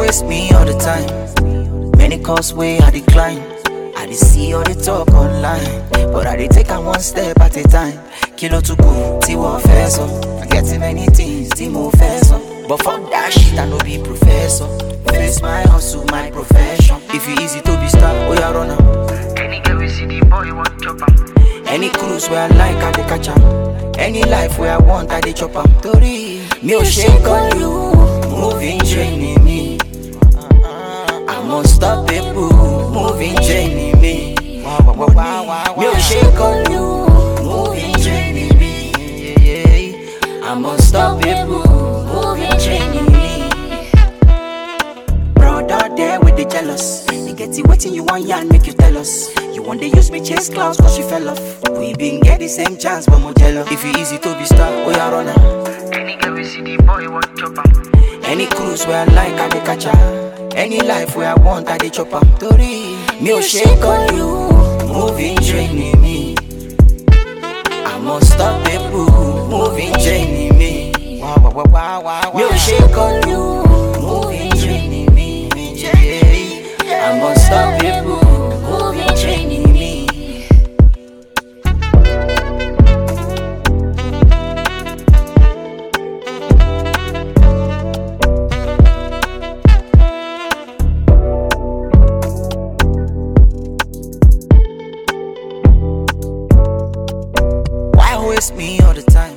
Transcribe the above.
waste me all the time. Many calls way I decline. I dey see all the talk online, but I dey take am one step at a time. Kilo to go, tí wọ́n fẹ́ sọ. I get many things tí mo fẹ́ sọ. But fuck that shit, I no be professor. Face my hustle, my profession. If you easy to be star, oh yeah, run am. Any girl we see the boy want chop am. Any cruise where I like, I go catch am. Any life where I want, I dey chop am. Torí mi ò ṣe kọ́ lu, moving training me. I'm unstoppable, moving training me. Mi ò ṣe kọ́ lu, moving training me. I'm unstoppable, moving training me. Brother there with the jealous. They get it waiting, you want yarn, make you tell us. You want they use me chase clouds cause you fell off. We been get the same chance, but more jealous. If you easy to be star, oh yeah, runner. Any girl we see the boy want chop am. Any cruise where I like, I go catch her. Any life where I want, I dey chop am. Torí mi ò ṣe kọ́ lu, moving training me. I'm unstoppable, moving training me. Mi ò ṣe kọ́ lu, moving training me. I'm unstoppable, moving training me. Why waste me all the time?